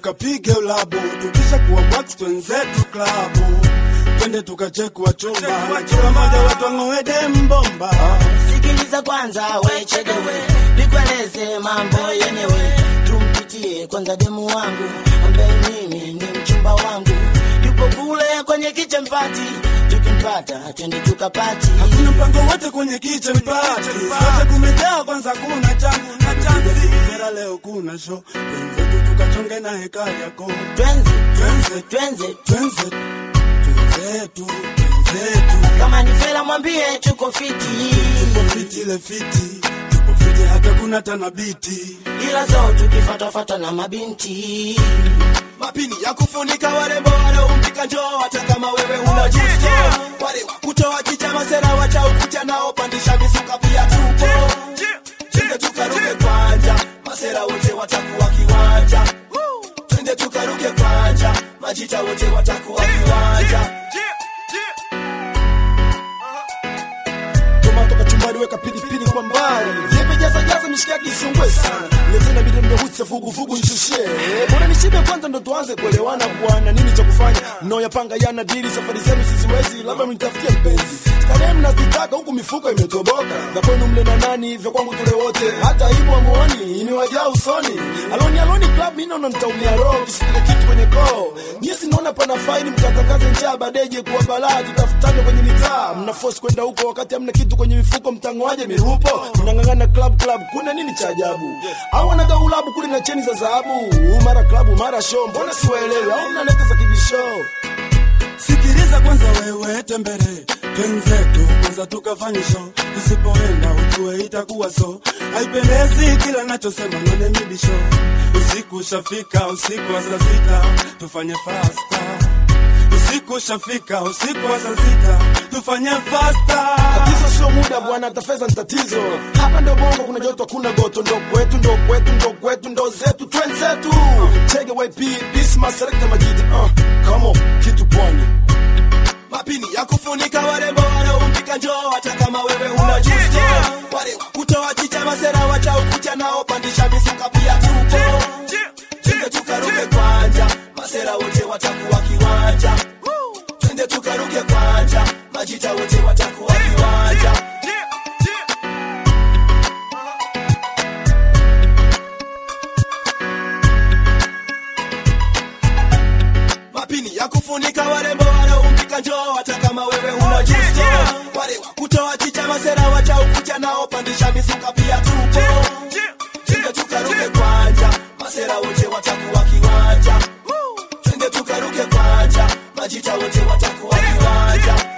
tukapige ulabu, tukisha kuwa wax twenzetu klabu, twende tukachekwa chumba, na kila moja wetu ang'oe dembomba. sikiliza kwanza wechedewe nikueleze mambo yenyewe tumpitie kwanza demu wangu ambaye mimi ni mchumba wangu yupo kule kwenye kichempati tukimpata twende tukapati Hakuna mpango wote kwenye kitchen party, sote kumejaa kwanza, kuna changu na chanzi. Vera leo kuna show, twenzetu tukachonge na heka yako, twenze twenze twenze twenze twenzetu twenzetu kama ni fela mwambie tuko fiti tupo fiti ile fiti tupo fiti hata kuna tanabiti ila zo tukifatafata na mabinti mapini ya kufunika warembo wanaompika njoo hata kama wewe una justo wale wa kutoa chicha masera wacha ukucha nao pandisha mizuka pia tupo twende tukaruke kwanja masera wote watakuwa kiwanja twende tukaruke kwanja majita wote watakuwa kiwanja tomato kachumbari weka pilipili kwa mbali vyepe jaza jaza mishikaki isungwe sana letena bide mnehutse vuguvugu nchushie bora nishibe kwanza ndo tuanze kuelewana bwana nini cha kufanya mnaoyapanga yana dili safari zenu siziwezi labda mnitafutie mpenzi starehe mnazitaka huku mifuko imetoboka za kwenu mle na nani vya kwangu tule wote hata aibu amuoni imewajaa usoni aloni aloni club mi naona nitaumia roho kisipile kitu kwenye koo nyie sinaona pana faini mkatangaze njaa badeje kuwa balaa tutafutane kwenye mitaa mna force kwenda huko wakati hamna kitu kwenye mifuko mtangoaje mirupo mnang'ang'ana club club kuna nini cha ajabu au wanaga ulabu kule na cheni za dhahabu mara klabu mara show mbona siwaelewi au mnaleta za kibisho sikiliza kwanza wewe tembere twenzetu kwanza tukafanye show tusipoenda ujue itakuwa so haipendezi kila nachosema none mibisho usiku ushafika usiku wa saa sita tufanye fasta usiku ushafika usiku wa saa sita tufanye fasta tatizo sio muda bwana hata fedha ni tatizo hapa ndo bongo kuna joto kuna goto ndo kwetu ndo kwetu ndo kwetu ndo zetu twenzetu chege yp bisma selekta majita uh, come on kitu pwani mapini ya kufunika warembo wanaompika njoo hata kama wewe una justo wale wa kutoa chicha masera wacha ukucha nao pandisha misuka pia tupo twende tukaruke kwanja masera wote watakuwa kiwanja twende tukaruke kwanja majita wote watakuwa kiwanja mapini ya kufunika warembo wanaompika njoo hata kama wewe una justo wale wa kutoa chicha masera wacha ukucha nao pandisha mizuka pia tupo twende tukaruke kwanja masera wote watakuwa kiwanja twende tukaruke kwanja majita wote watakuwa kiwanja